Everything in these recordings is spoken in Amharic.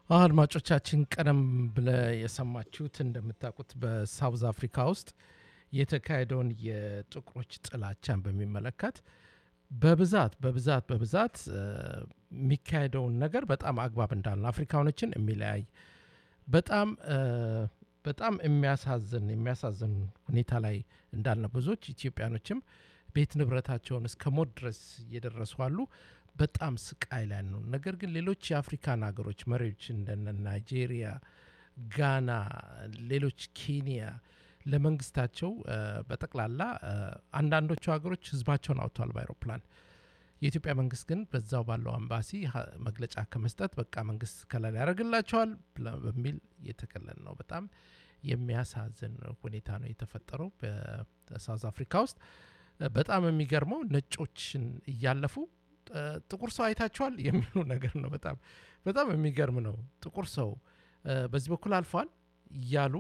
አድማጮቻችን ቀደም ብለ የሰማችሁት እንደምታውቁት በሳውዝ አፍሪካ ውስጥ የተካሄደውን የጥቁሮች ጥላቻን በሚመለከት በብዛት በብዛት በብዛት የሚካሄደውን ነገር በጣም አግባብ እንዳለ አፍሪካኖችን የሚለያይ በጣም በጣም የሚያሳዝን የሚያሳዝን ሁኔታ ላይ እንዳለ ብዙዎች ኢትዮጵያኖችም ቤት ንብረታቸውን እስከ ሞት ድረስ እየደረሱ አሉ። በጣም ስቃይ ላይ ነው። ነገር ግን ሌሎች የአፍሪካን ሀገሮች መሪዎች እንደነ ናይጄሪያ፣ ጋና፣ ሌሎች ኬንያ ለመንግስታቸው በጠቅላላ አንዳንዶቹ ሀገሮች ህዝባቸውን አውጥተዋል በአይሮፕላን። የኢትዮጵያ መንግስት ግን በዛው ባለው አምባሲ መግለጫ ከመስጠት በቃ መንግስት ከለላ ያደርግላቸዋል በሚል የተከለለ ነው። በጣም የሚያሳዝን ሁኔታ ነው የተፈጠረው በሳውዝ አፍሪካ ውስጥ። በጣም የሚገርመው ነጮችን እያለፉ ጥቁር ሰው አይታችኋል የሚሉ ነገር ነው። በጣም በጣም የሚገርም ነው። ጥቁር ሰው በዚህ በኩል አልፏል እያሉ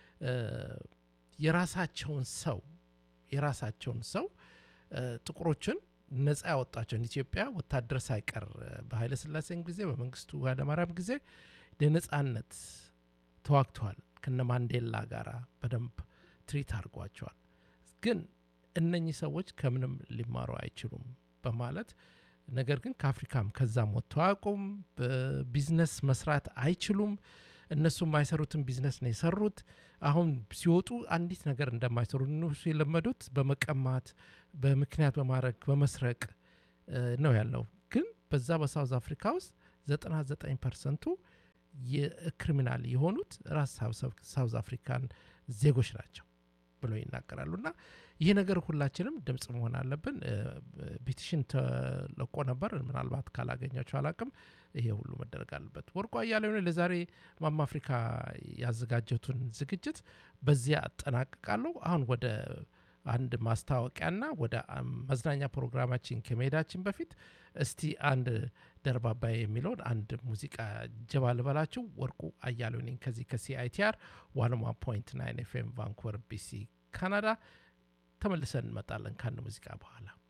የራሳቸውን ሰው የራሳቸውን ሰው ጥቁሮችን ነፃ ያወጣቸውን ኢትዮጵያ ወታደር ሳይቀር በኃይለ ሥላሴም ጊዜ በመንግስቱ ኃይለማርያም ጊዜ ለነፃነት ተዋግተዋል። ከነ ማንዴላ ጋር በደንብ ትሪት አድርጓቸዋል። ግን እነኚህ ሰዎች ከምንም ሊማሩ አይችሉም በማለት ነገር ግን ከአፍሪካም ከዛም ወጥተው አያውቁም። በቢዝነስ መስራት አይችሉም። እነሱ የማይሰሩትን ቢዝነስ ነው የሰሩት። አሁን ሲወጡ አንዲት ነገር እንደማይሰሩ እነሱ የለመዱት በመቀማት በምክንያት በማድረግ በመስረቅ ነው ያለው። ግን በዛ በሳውዝ አፍሪካ ውስጥ 99 ፐርሰንቱ የክሪሚናል የሆኑት ራስ ሳውዝ አፍሪካን ዜጎች ናቸው ብለው ይናገራሉ። እና ይህ ነገር ሁላችንም ድምፅ መሆን አለብን። ፔቲሽን ተለቆ ነበር። ምናልባት ካላገኛቸው አላቅም። ይሄ ሁሉ መደረግ አለበት። ወርቁ አያሌው ለዛሬ ማማ አፍሪካ ያዘጋጀቱን ዝግጅት በዚያ አጠናቅቃለሁ። አሁን ወደ አንድ ማስታወቂያና ወደ መዝናኛ ፕሮግራማችን ከመሄዳችን በፊት እስቲ አንድ ደርባባይ የሚለውን አንድ ሙዚቃ ጀባ ልበላችሁ። ወርቁ አያሌው ነኝ ከዚህ ከሲአይቲአር ዋን ዋን ፖይንት ናይን ኤፍኤም ቫንኩቨር ቢሲ ካናዳ። ተመልሰን እንመጣለን ከአንድ ሙዚቃ በኋላ